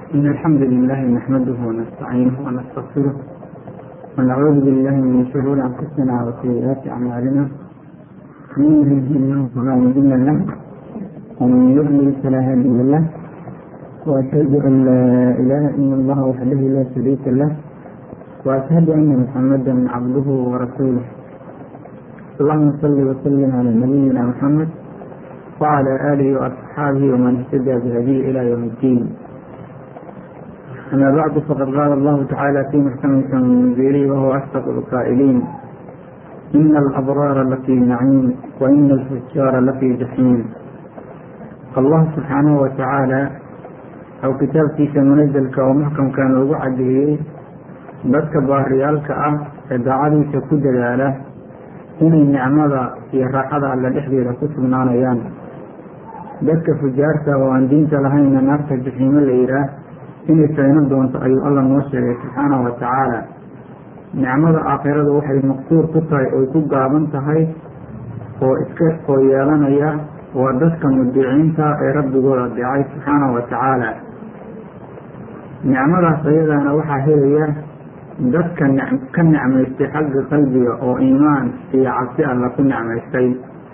إن الحمد لله نحمده ونستعينه ونستغفره ونعوذ بالله من شرور أنفسنا وسيئات أعمالنا من يهده الله فلا مضل له ومن يضلل فلا هادي له وأشهد أن لا إله إلا الله وحده لا شريك له وأشهد أن محمدا عبده ورسوله اللهم صل وسلم على نبينا محمد وعلى آله وأصحابه ومن اهتدى بهديه إلى يوم الدين أما بعد فقد قال الله تعالى في محكم تنزيله وهو أصدق القائلين إن الأبرار لفي نعيم وإن الفجار لفي جحيم الله سبحانه وتعالى أو kitaabkiisa munazalka oo muxkamkan ugu cadeeyey dadka baariyaalka ah ee daacadiisa ku dadaala inay nicmada iyo raaxada alle dhexdeeda ku sugnaanayaan dadka fujaarta oo aan diinta lahaynna naarta jaxiimo la yidhaah inay fayno doonto ayuu alla noo sheegay subxaanahu wa tacaala nicmada aakhiradu waxay maqsuur ku tahay oy ku gaaban tahay oo iska oo yeelanaya waa dadka mudiciinta ee rabbigooda adeecay subxaanahu wa tacaala nicmadaas ayadaana waxaa helaya dadka ka nicmaystay xagga qalbiga oo iimaan iyo cabsi alla ku nicmaystay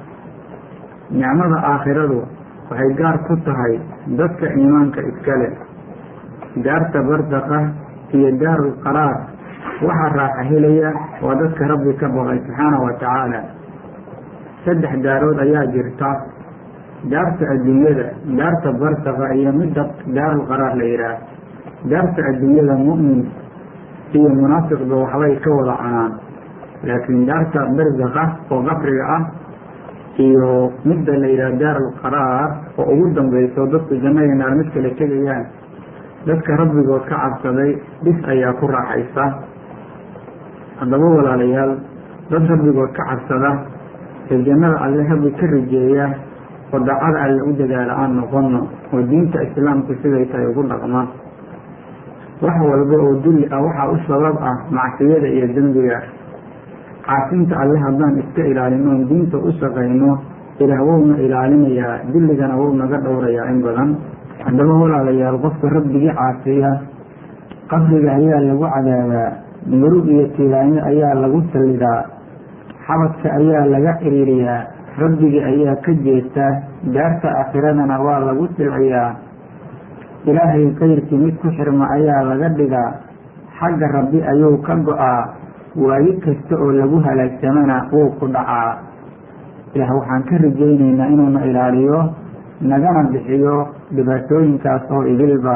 nicmada aakhiradu waxay gaar ku tahay dadka iimaanka iskale daarta bardaqa iyo daarul qaraar waxaa raaxa helaya waa dadka rabbi ka baqay subxaanahu wa tacaala saddex daarood ayaa jirta daarta adduunyada daarta bardaqa iyo midda daarul qaraar la yidhaah daarta adduunyada mu'min iyo munaafiqba waxbay ka wada cunaan laakiin daarta bardaqa oo qabriga ah iyo midda la yidhaah daarul qaraar oo ugu dambayso dadku jannada naar mid kale tegayaan dadka rabbigood ka cabsaday dhis ayaa ku raaxaysa haddaba walaalayaal dad rabbigood ka cabsada ee jannada alle rabbi ka rijeeya oo daacada alle u dadaala aan noqono oo diinta islaamku siday tahay ugu dhaqma wax walba oo dulli ah waxaa u sabab ah macsiyada iyo dembiga caasinta alle haddaan iska ilaalino on diinta u shaqayno ilaah wowna ilaalinayaa dulligana wow naga dhowrayaa in badan haddaba walaalayaal qofka rabbigii caasiya qabriga ayaa lagu cadaabaa murug iyo tilaanyo ayaa lagu sallidaa xabadka ayaa laga ciriiriyaa rabbigii ayaa ka jeesta daarta aakhiradana waa lagu silciyaa ilaahay kayrkii mid ku xirma ayaa laga dhigaa xagga rabbi ayuu ka go-aa waayi kasta oo lagu halaagsamana wuu ku dhacaa ilaah waxaan ka rajaynaynaa inuuna ilaaliyo nagana bixiyo dhibaatooyinkaas oo idilba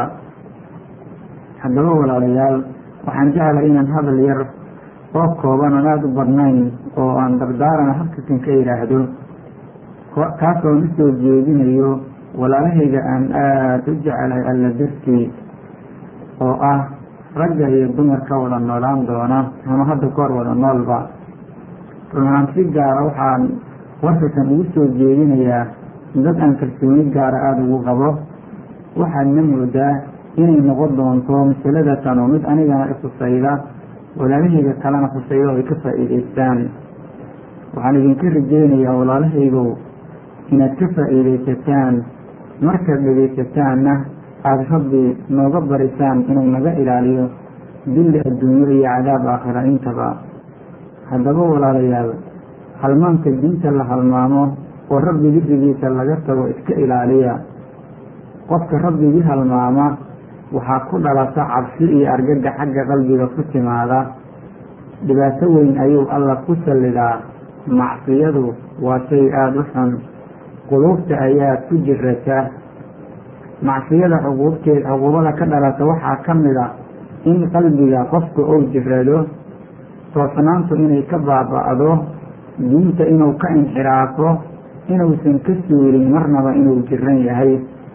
haddaba walaalayaal waxaan jeclay inaan hadal yar oo kooban oon aada u badnayn oo aan dardaarana halkakan ka yidhaahdo kaasoon u soo jeedinayo walaalahayga aan aada u jecelahay alla dartii oo ah ragga iyo dumarka wada noolaan doona ama hadda ka hor wada noolba runahaan si gaara waxaan warkakan ugu soo jeedinayaa dad aan kalsooni gaara aada ugu qabo waxaadna moodaa inay noqon doonto masalada tan oo mid anigana ikhusayda walaalahayga kalena khusayda oo ay ka faa'iidaystaan waxaan idinka rajaynayaa walaalahaygow inaad ka faa'iidaysataan markaad dhegaysataanna aada rabbi nooga barisaan inuu naga ilaaliyo dilli adduunyo iyo cadaab aakhira intaba haddaba walaalayaal halmaanka diinta la halmaamo oo rabbi dikrigiisa laga tago iska ilaaliya qofka rabbigii halmaama waxaa ku dhalata cabsi iyo argaga xagga qalbiga ku timaada dhibaato weyn ayuu alla ku sallidaa macsiyadu waa shay aada u xun quluubta ayaa ku jirata macsiyada cuquubteed cuquubada ka dhalata waxaa ka mid a in qalbiga qofka ou jirado toosnaantu inay ka baaba'do diinta inuu ka inxiraafo inuusan ka suurin marnaba inuu jiran yahay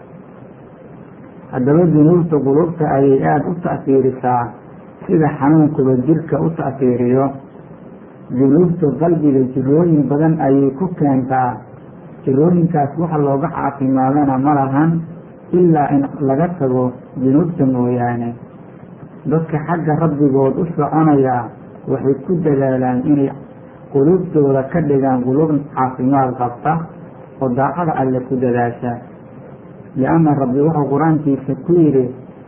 haddaba dunuubta quluubta ayay aada u ta'fiirisaa sida xanuunkuba jirka u ta'fiiriyo dunuubta qalbiga jirooyin badan ayay ku keentaa jirooyinkaas waxa looga caafimaadana ma lahan ilaa in laga tago dunuubta mooyaane dadka xagga rabbigood u soconaya waxay ku dadaalaan inay quluubtooda ka dhigaan quluub caafimaad qabta oo daacada alle ku dadaasha lianna rabbi wuxuu qur-aankiisa ku yidhi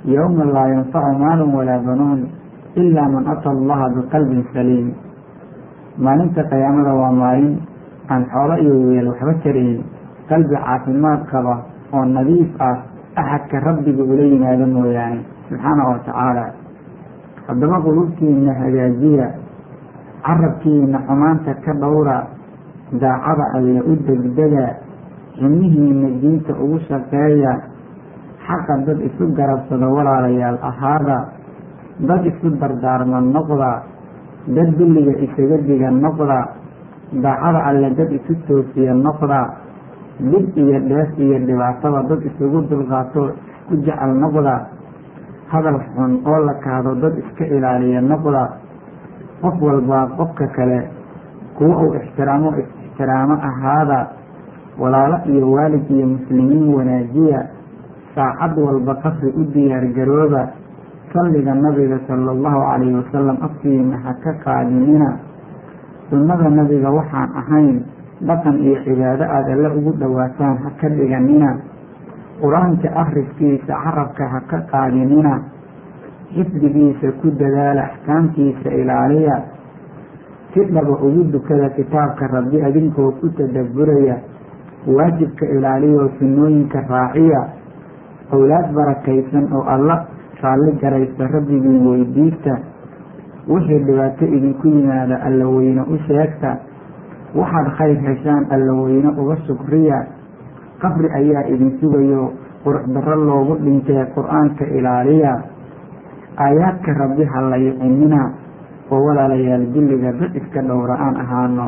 yowma laa yanfacu maalun walaa banuun ilaa man ata allaha biqalbin saliim maalinta qiyaamada waa maalin aan xoolo iyo weel waxba tarayn qalbi caafimaad qaba oo nadiif ah axadka rabbiga ula yimaado mooyaane subxaana wa tacaala haddaba qulubtiina hagaajiya carabkiina xumaanta ka dhowra daacada alle u degdega ximihiina diinta ugu shaqeeya xaqa dad isu garabsado walaalayaal ahaada dad isu dardaarma noqda dad dulliga isaga diga noqda daacada alle dad isu toosiya noqda dhib iyo dheef iyo dhibaatada dad isugu dulqaato isku jecel noqda hadal xun oo la kaado dad iska ilaaliya noqda qof walbaa qofka kale kuwa uu ixtiraamo ixtiraamo ahaada walaalo iyo waalid iyo muslimiin wanaajiya saacad walba qasri u diyaargarooba salliga nabiga sala allahu calayhi wasalam afkiina ha ka qaadinina sunnada nabiga waxaan ahayn dhaqan iyo cibaado aada alle ugu dhowaataan ha ka dhiganina qur-aanka akhriskiisa carabka ha ka qaadinina xifdigiisa ku dadaala axkaamtiisa ilaaliya si dhaba ugu dukada kitaabka rabbi adinkoo ku tadabburaya waajibka ilaaliyaoo sunnooyinka raaciya owlaad barakaysan oo alla raalli garaysta rabbigiin weydiista wixii dhibaato idinku yimaada alla weyne u sheegta waxaad khayr heshaan alla weyne uga shukriya qabri ayaa idin sugayo qurux darro loogu dhintee qur-aanka ilaaliya aayaadka rabbi ha la yicinina oo walaalayaal dulliga dad iska dhowra aan ahaano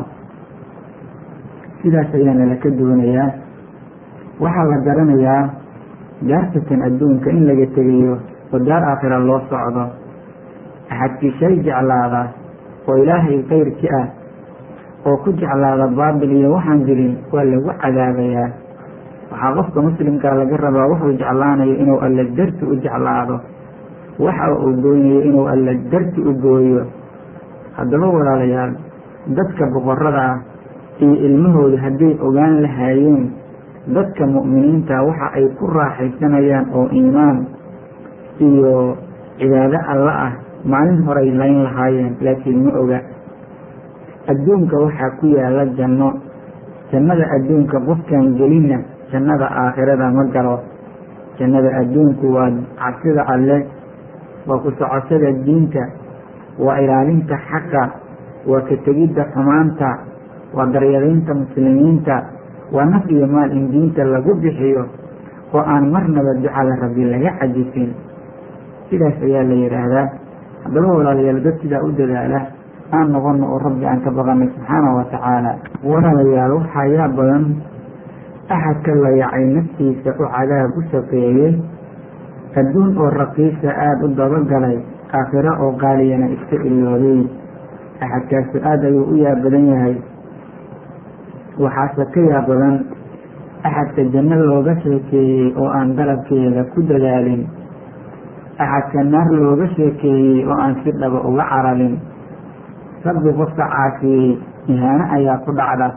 sidaas ayaa nala ka doonayaa waxaa la garanayaa daartatan adduunka in laga tegayo oo daar aakhira loo socdo axadkii shay jeclaada oo ilaahay kayrki ah oo ku jeclaada baabil iyo waxaan jirin waa lagu cadaabayaa waxaa qofka muslimkaa laga rabaa wuxuu jeclaanayo inuu alla darti u jeclaado waxa uu gooynayo inuu alla darti u gooyo haddaba walaalayaal dadka boqorada ah iyo ilmahooda hadday ogaan lahaayeen dadka mu'miniinta waxa ay ku raaxaysanayaan oo iimaan iyo cibaado alla ah maalin horay layn lahaayeen laakiin ma oga adduunka waxaa ku yaala janno jannada adduunka qofkaan gelinna jannada aakhirada ma galo jannada adduunku waa cabsida alle waa ku socoshada diinta waa ilaalinta xaqa waa ka tegidda xumaanta waa daryadaynta muslimiinta waa naf iyo maal in diinta lagu bixiyo oo aan marnaba ducada rabbi laga cajisin sidaas ayaa la yidhaahdaa haddaba walaalayaal dad sidaa u dadaala aan noqono oo rabbi aan ka baqanay subxaana wa tacaala walaalayaal waxaa yaa badan axadka la yacay naftiisa u cadaab u shaqeeyey adduun oo raqiisa aada u dabagalay aakhiro oo qaaliyana iska iloobay axadkaasu aada ayuu u yaa badan yahay waxaase ka yaa badan axadka janno looga sheekeeyey oo aan dalabkeeda ku dadaalin axadka naar looga sheekeeyey oo aan si dhaba uga caralin rabbi qofka caafiyey ihaano ayaa ku dhacda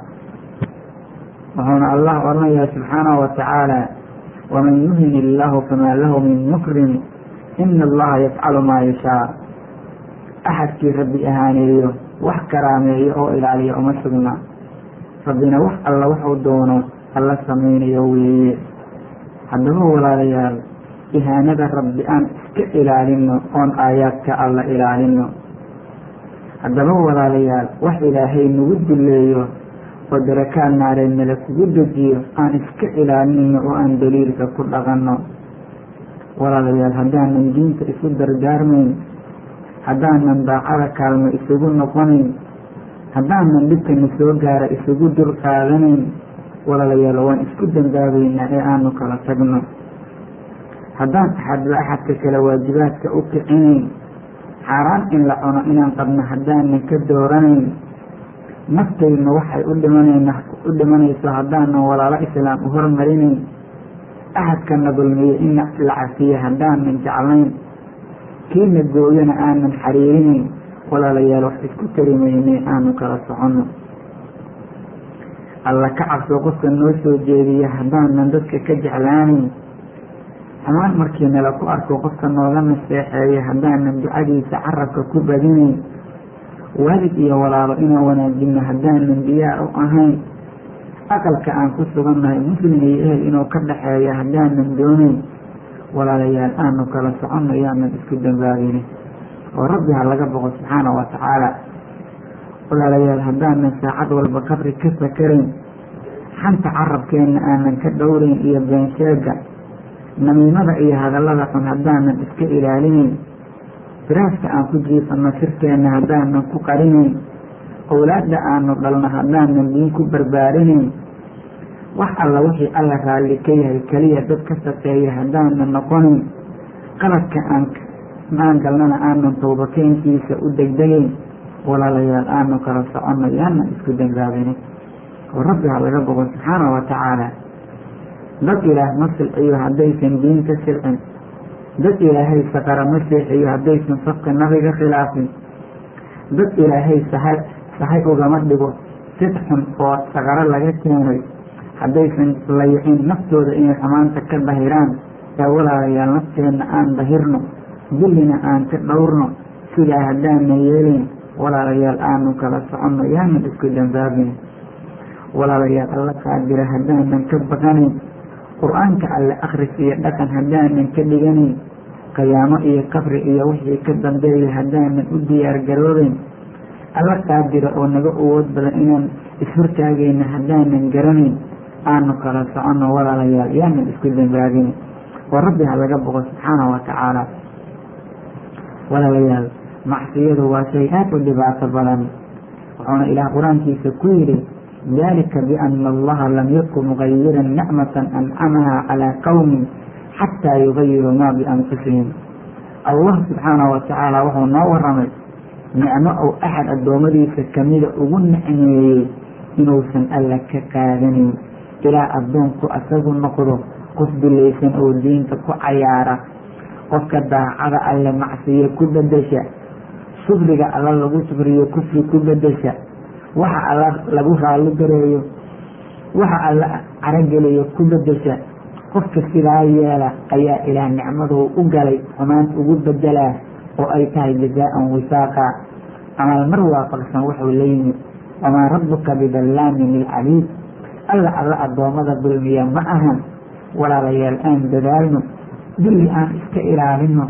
wuxuuna allah odhanayaa subxaanahu wa tacaala waman yuhin illaahu famaa lahu min mukrim ina allaha yafcalu maa yashaa axadkii rabbi ahaaneeyo wax karaameeyo oo ilaaliya uma sugna rabbina wax alla waxuu doono alla samaynayo weeye haddaba walaalayaal ihaanada rabbi aan iska ilaalino oon aayaadka alla ilaalino haddaba walaalayaal wax ilaahay nagu duleeyo oo darakaad naareen nala kugu dejiyo aan iska ilaalinayno oo aan daliilka ku dhaqanno walaalayaal haddaanan diinta isu dardaarmayn haddaanan daacada kaalmo isugu noqonayn haddaanan dhibkana soo gaara isugu dul qaadanayn walaalayaal waan isku dambaabaynaa ee aanu kala tagno haddaan axadba axadka kale waajibaadka u kicinayn xaaraan in la cuno inaan qabno haddaanan ka dooranayn naftayna waxay u dhimanayna u dhimanayso haddaanan walaalo islaam u hormarinayn axadkana dulmiyo in la cafiyo haddaanan jeclayn kiina gooyana aanan xariirinayn walaalayaal wax isku tarimaynay aanu kala soconno alla ka cabso qofka noo soo jeediya haddaanan dadka ka jeclaanayn xumaan markii nala ku arko qofka nooga naseexeeya haddaanan ducadiisa carabka ku badinayn waalid iyo walaalo inaan wanaajinno haddaanan diyaar u ahayn aqalka aan ku sugannahay muslim iyo ehel inuu ka dhaxeeya haddaanan doonayn walaalayaal aanu kala soconno yaanan isku dambaabinin oo rabbi ha laga boqo subxaana wa tacaala walaalayaal haddaanan saacad walba qabri ka fakarayn xanta carabkeenna aanan ka dhowrayn iyo beensheega namiimada iyo hadallada xun haddaanan iska ilaalinayn firaaska aan ku jiifanno sirkeenna haddaanan ku qarinayn owlaadda aanu dhalno haddaanan diin ku barbaarinayn wax alla wixii alla raalli ka yahay keliya dad ka shaqeeya haddaanan noqonayn qaladka aan maan galnana aanan towbakeenkiisa u degdegayn walaalayaal aanu kala soconno yaanan isku dambaabinin oo rabbi ha laga boqo subxaana wa tacaala dad ilaah ma silciyo haddaysan diin ka silcin dad ilaahay saqara ma seexiyo haddaysan safka nabiga khilaafin dad ilaahay sahay sahay ugama dhigo sid xun oo saqaro laga keenay haddaysan layicin naftooda inay xumaanta ka dahiraan ee walaalayaal nafteenna aan dahirno dillina aan ka dhowrno sidaa haddaanan yeelin walaalayaal aanu kala soconno yaanan isku dambaabin walaalayaal alla qaadira haddaanan ka baqanayn qur-aanka alle akhris iyo dhaqan haddaanan ka dhiganayn qiyaamo iyo qabri iyo wixii ka dambeeya haddaanan u diyaar garoobayn alla qaadira oo naga awood badan inaan ishortaagayna haddaanan garanayn aanu kala soconno walaalayaal yaanan isku dambaabin oo rabbi ha laga boqo subxaana wa tacaala walaalayaal macsiyadu waa shay aad u dhibaato badan wuxuuna ilaah qur-aankiisa ku yidhi dalika biana allaha lam yakun mugayiran nicmatan ancamaha calaa qowmin xataa yugayiruu maa bianfusihim allah subxaana wa tacaala wuxuu noo waramay nicmo ou axad addoommadiisa kamida ugu nicmeeyey inuusan alla ka qaadanin ilaa addoonku asagu noqdo qof bilaysan oo diinta ku cayaara qofka daacada alle macsiyo ku bedesha sufriga alla lagu sufriyo kufri ku bedesha waxa alla lagu raalli gareeyo waxa alla carageliyo ku bedesha qofka sidaa yeela ayaa ilaah nicmaduu u galay xumaant ugu bedelaa oo ay tahay jazaa-an wisaaqa amal mar waafaqsan wuxuu la yimid wamaa rabbuka bidallaamin lilcabiid alla alla addoommada dulmiya ma ahan walaalayaal aan dadaalno dulli aan iska ilaalino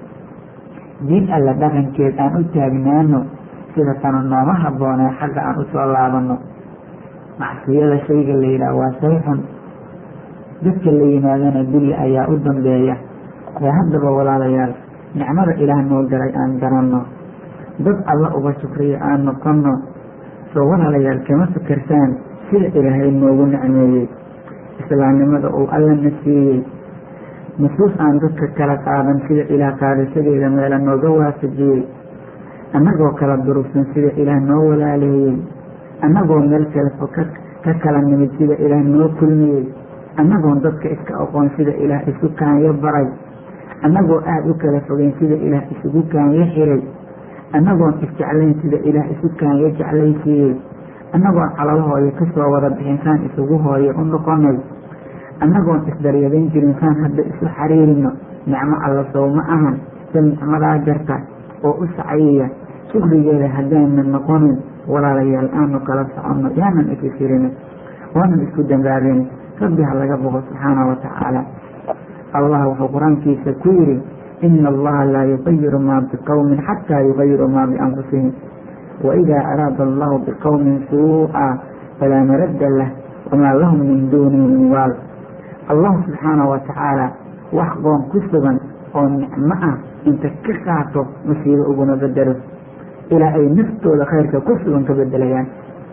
diin alla dhaqankeed aan u taagnaano sida tanu nooma habboonee xagga aan usoo laabano macsiyada shayga la yidhaah waa shay xun dadka la yimaadana dulli ayaa u dambeeya ee haddaba walaalayaal nicmada ilaah noo galay aan garanno dad alla uga shukriyo aan noqonno soo walaalayaal kama fikersaan sida ilaahay noogu nicmeeyey islaamnimada uu alla na siiyey nusuus aan dadka kala qaadan sida ilaah qaadashadeeda meela nooga waafajiyey annagoo kala durugsan sida ilaah noo walaaleeyey annagoo meel kale fo ka kala nimid sida ilaah noo kulmiyey annagoon dadka iska aqoon sida ilaah isu kaanyo baray annagoo aada u kala fogeyn sida ilaah isugu kaanyo xiray annagoon isjeclayn sida ilaah isu kaanyo jeclaysiiyey annagoon calabahooyo kasoo wada bixin saan isugu hooyo u noqonay annagoon isdaryadayn jirin saan hadda isu xariirino nicmo alla sow ma ahan sa nicmadaa jarta oo u sacayaya shukrigeeda haddaanan noqonin walaalayaal aanu kala soconno yaanan ikisirino waanan isku dambaabin rabbi ha laga boqo subxaana wa tacaala allah wuxuu qur-aankiisa ku yidhi ina allaha laa yugayiru maa biqowmin xataa yugayiru maa bianfusihim waidaa araada allahu biqowmin suu-a falaa maradda lah wamaa lahum min duunihi min waal allah subxaana wa tacaala wax qoon ku sugan oo nicmo ah inta ka qaato masiibo uguma bedelo ilaa ay naftooda khayrka ku sugan ka bedelayaan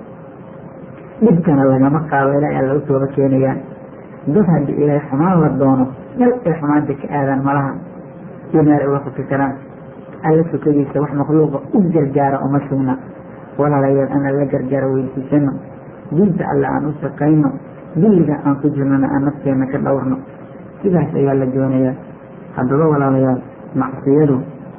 dhibkana lagama qaado ilaa ay laga tooba keenayaan dad haddii ilaahay xumaan la doono meel ay xumaanta ka aadaan malaha iyo meel ay uga faki karaan alla sukadiisa wax makhluuqa u gargaara uma sugna walaalayaal ana la gargaaro weydiisano diinta alle aan u shaqayno dilliga aan ku jirnona aan nafteena ka dhowrno sidaas ayaa la doonayaa haddaba walaalayaal macsiyadu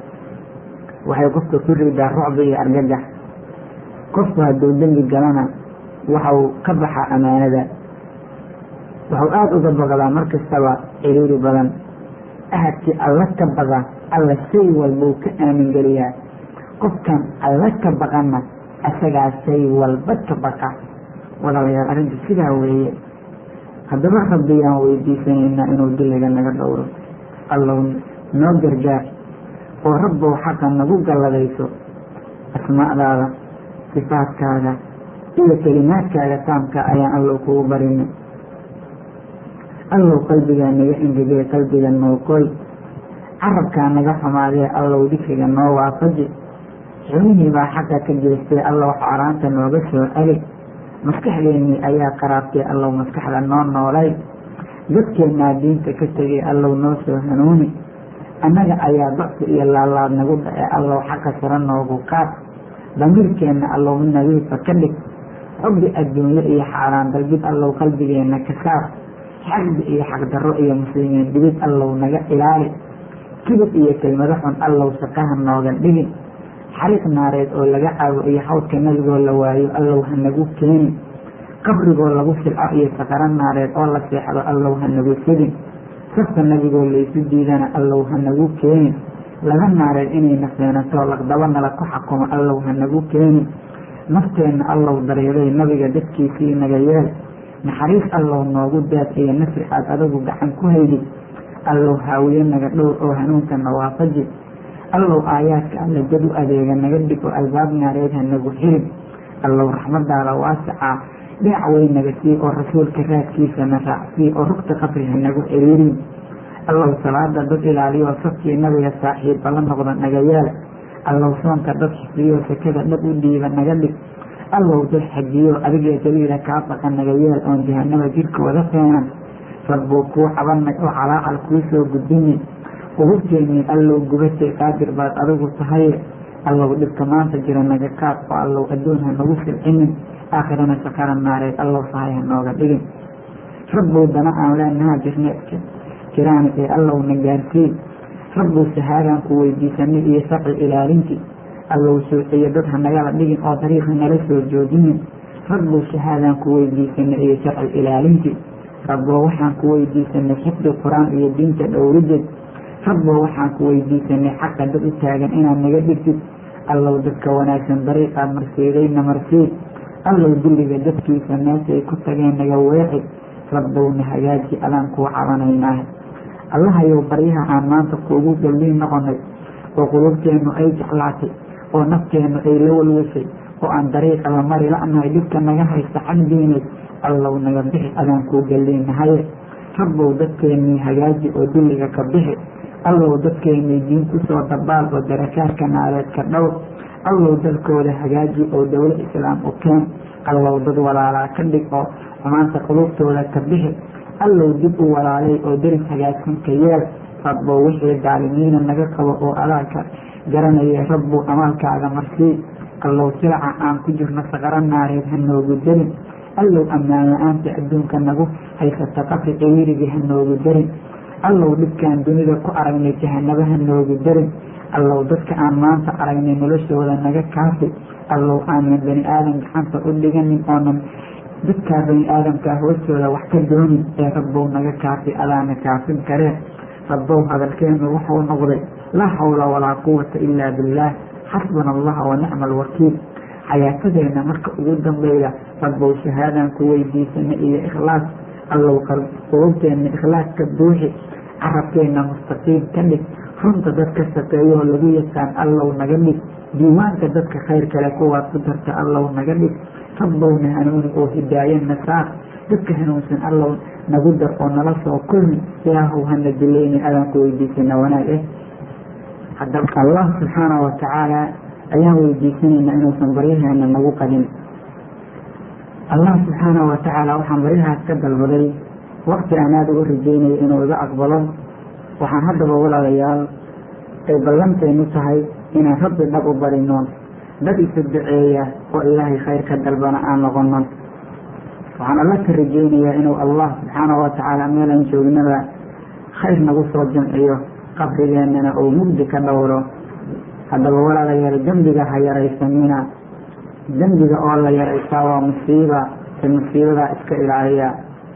waxay qofka ku ridaa rucbi iyo argagax qofku hadduu dembi galana waxau ka baxaa amaanada waxau aada uga baqdaa mar kastaba ciriiri badan ahadkii alla ka baqa alla shay walbuu ka aamingeliyaa qofkan alla ka baqana isagaa shay walba ka baqa walaalayaal arrinta sidaa weeye haddaba rabbiyaan weydiisanaynaa inuu diliga naga dhowro allow noo gargaar oo rabbow xaqa nagu galladayso asmaa'daada sifaadkaada iyo kelimaadkaaga taamka ayaan allow kugu barinay allow qalbigaa naga engegee qalbiga nooqoy carabkaa naga xumaadee allow dikriga noo waafaji xubnihii baa xaqa ka jeestay allow xaaraanta nooga soo celi maskaxdeennii ayaa qaraabtay allow maskaxda noo noolay dadkeennaa diinta ka tegay allow noo soo hanuuni annaga ayaa dacfi iyo laalaad nagu dhace allow xaqa sara noogu qaad damiirkeenna allow mid nadiifa ka dhig xubbi adduunye iyo xaaraan dalbid allow qalbigeenna ka saar xaqdi iyo xaqdarro iyo muslimiin dhibid allow naga ilaali kibir iyo kelmado xun allow shaqaha nooga dhigin xariiq naareed oo laga caawo iyo xawdka nabigoo la waayo allow ha nagu keeni qabrigoo lagu silco iyo saqaro naareed oo la seexdo allow ha nagu fidin safka nabigoo laysu diidana allow ha nagu keeni laga naareed inayna feenato laqdabo nala ku xakumo allow ha nagu keeni nafteenna allow daryeelay nabiga dadkiisii naga yeel naxariis allow noogu daad iyo nasri aad adagu gacan ku haydid allow haawiye naga dhowr oo hanuunka nawaafaji allow aayaadka alla jad u adeega naga dhig oo albaab naareed ha nagu xirin allow raxmadaada waasicaa dhinac wey naga sii oo rasuulka raadkiisana raacsii oo rugta qabri ha nagu xiriirin allow salaada dad ilaaliyo safkii nabiga saaxiibba la noqda naga yeel allow soonka dad xifdiyo sakada dhab u dhiiba naga dhig allow dad xajiyo adigee daliila kaa baqa naga yeel oon jahanaba jirkooda feenan rabbuu kuu cabanay oo calaacal kuu soo gudbinay qububteennii allow gubatay qaadir baad adigu tahaye allow dhibka maanta jira naga kaad oo allow adduun ha nagu silcinin aakhirana sakara naareed allow sahay ha nooga dhigin rabbow dana aan leenaha jirneedka jiraan ee allow na gaarsii rabbow shahaadaan ku weydiisanay iyo sharci ilaalintii allow suuciyo dad ha nagala dhigin oo dariiqa nala soo joojinin rabbow shahaadaan ku weydiisanay iyo sharci ilaalintii rabbow waxaan ku weydiisanay xifdi qur-aan iyo diinta dhowrideed rabbow waxaan ku weydiisanay xaqa dad u taagan inaad naga dhigtid allow dadka wanaagsan dariiqaad marsiidayna marsiid allow dulliga dadkiisa meeshay ku tageen naga weeci rabbowna hagaaji adaan kuu cabanaynaa allahayow baryaha aan maanta kuugu galliin noqonay oo qulubteennu ay jeclaatay oo nafteennu ay la walwashay oo aan dariiqa la mari la'nahay dhibka naga haysta xagdiinay allow naga bixi adaan kuu galliinahaye rabbow dadkeennii hagaaji oo dulliga ka bixi allow dadkeennii diin ku soo dabaal oo darakaadka naareedka dhowr allow dalkooda hagaaji oo dowlo islaam u keen allow dad walaalaa ka dhig oo xumaanta qulubtooda ka bixi allow dib u walaalay oo deris hagaagsan ka yeel rabbow wixii daalimiina naga qabo oo adaaka garanaya rabbow amaalkaaga marsii allow silaca aan ku jirno saqaro naareed ha noogu darin allow ammaan la-aanta adduunka nagu haysata qabri ciriirigii ha noogu darin allow dhibkaan dunida ku aragnay jahanaba ha noogu darin allow dadka aan maanta aragnay noloshooda naga kaafi allow aanan bani aadan gacanta u dhiganin oonan dadkaa bani aadamkaa hoostooda wax ka doonin ee rabbow naga kaafi adaana kaafin karee rabbow hadalkeenu wuxuu noqday laa xawla walaa quwata ilaa billaah xasbuna allah wa nicma alwakiil xayaatadeenna marka ugu dambeyda rabbow shahaadaan ku weydiisana iyo ikhlaas allow qulubteenna ikhlaas ka buuxi carabkeenna mustaqiim ka dhig runta dadka shaqeeyoo lagu yaqaan allow naga dhig diiwaanka dadka khayr kale kuwaad ku darta allow naga dhig rabbowna hanuuni oo hidaayana saar dadka hanuunsan allow nagu dar oo nala soo kulmi ilaahow hana dilayni adaan ku weydiisana wanaag eh haddaba allah subxaana wa tacaala ayaan weydiisanaynaa inuusan baryaheena nagu qadin allah subxaana wa tacaala waxaan baryahaas ka dalbaday wakti aan aada uga rajeynayo inuu iga aqbalo waxaan haddaba walaalayaal ay ballanteenu tahay inaan rabbi dhab u barino dad isu duceeya oo ilaahay khayr ka dalbana aan noqono waxaan alla ka rajeynayaa inuu allah subxaana wa tacaala meelaan joognaba khayr nagu soo jamciyo qabrigeennana uu mugdi ka dhowro haddaba walaalayaal dembiga ha yaraysanina dembiga oo la yaraysaa waa musiiba ee musiibadaa iska ilaaliya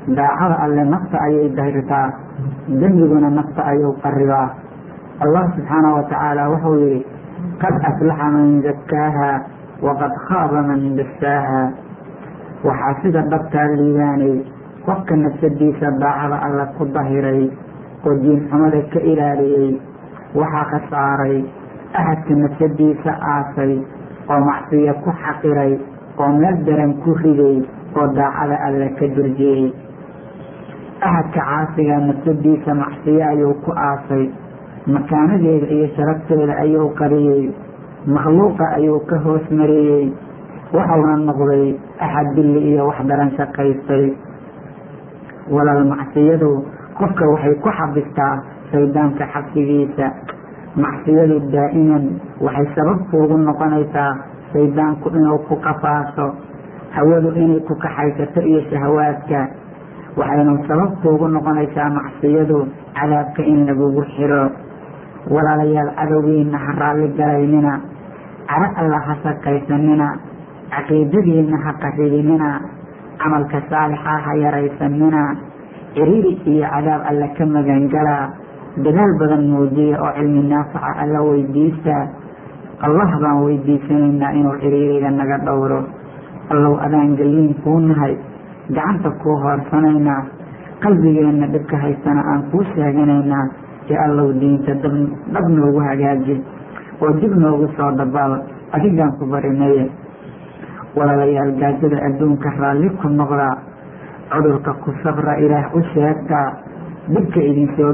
daacada alle nafta ayay dahirtaa dembiguna nafta ayuu qaribaa allah subxaanahu watacaala wuxuu yihi qad aflaxa man zakaaha waqad khaaba man dasaaha waxaa sida dhabtaa liibaanay qofka nafsadiisa daacada alle ku dahiray oo diinxumada ka ilaaliyey waxaa khasaaray ahadka nafsadiisa aasay oo macsiyo ku xaqiray oo meel daran ku riday oo daacada alle ka durjiyey ahadka caasiga nafsadiisa macsiyo ayuu ku aasay makaanadeeda iyo sharafteeda ayuu qariyey makhluuqa ayuu ka hoos mariyey waxauna noqday axad dilli iyo wax daran shaqaystay walaal macsiyadu qofka waxay ku xabistaa shaydaanka xabsigiisa macsiyadu daa'iman waxay sababkuugu noqonaysaa shaydaanku inuu ku qafaaso hawadu inay ku kaxaysato iyo shahawaadka waxaynu sababkuugu noqonaysaa macsiyadu cadaabka in lagugu xiro walaalayaal cadowgiina ha raalli galaynina caro alla ha shaqaysanina caqiidadiina ha qaridinina camalka saalixa ha yaraysanina ciriiri iyo cadaab alla ka magangala dadaal badan muujiya oo cilmi naafaca alla weydiista allah baan weydiisanaynaa inuu ciriiriga naga dhowro allow adaan geliin kuu nahay gacanta kuu hoorsanaynaa qalbigeenna dhibka haysana aan kuu sheeganaynaa ee allow diinta dhab noogu hagaaji oo dib noogu soo dabaal adigaan ku barinaye walaalayaal gaajada adduunka raalli ku noqda cudurka ku sabra ilaah u sheegta dhibka idinsoo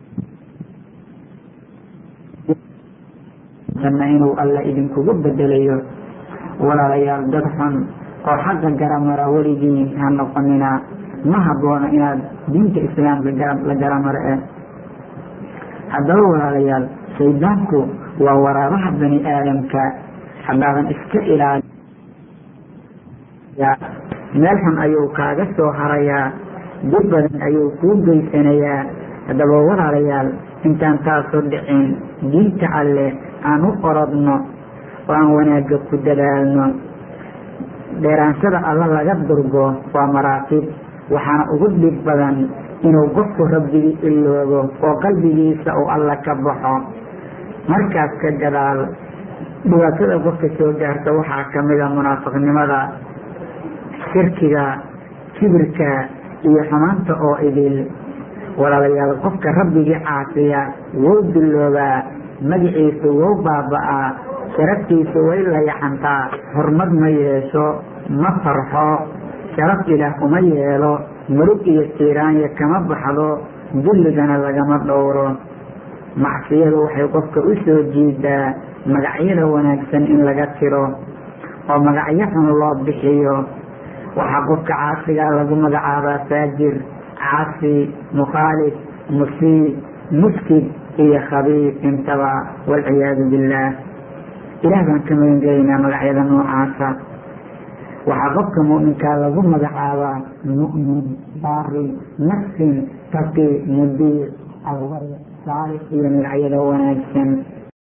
janna inuu alla idinkugu bedelayo walaalayaal dad xun oo xagga garamara weligiin ha noqonina ma haboono inaad diinta islaamka la garamaro eh haddaba walaalayaal shaydaanku waa waraabaha bani aadamka haddaadan iska ilaali meel xun ayuu kaaga soo harayaa dib badan ayuu kuu geysanayaa haddaba walaalayaal intaan taasoo dhicin diinta alleh aan u orodno oo aan wanaagga ku dadaalno dheeraansada alla laga durgo waa maraatib waxaana ugu dhib badan inuu qofku rabbigii iloobo oo qalbigiisa uu alla ka baxo markaas ka gadaal dhibaatada qofka soo gaarta waxaa ka mida munaafiqnimada shirkiga kibirka iyo xumaanta oo idil walaalayaal qofka rabbigii caasiya wou duloobaa magaciisa wou baaba'aa sharaftiisa way layaxantaa hormad ma yeesho ma farxo sharaf ilaah uma yeelo murug iyo tiiraanya kama baxdo dulligana lagama dhowro macsiyadu waxay qofka u soo jiidaa magacyada wanaagsan in laga tiro oo magacyo xun loo bixiyo waxaa qofka caasigaa lagu magacaabaa faajir caasi mukhaalif musii mufsid iyo khabiif intaba walciyaadu billaah ilaah baan ka magan gelaynaa magacyada noocaasa waxaa qofka mu'minkaa lagu magacaabaa mu'min baari nafsin taqi mudiic alwari saalix iyo magacyada wanaagsan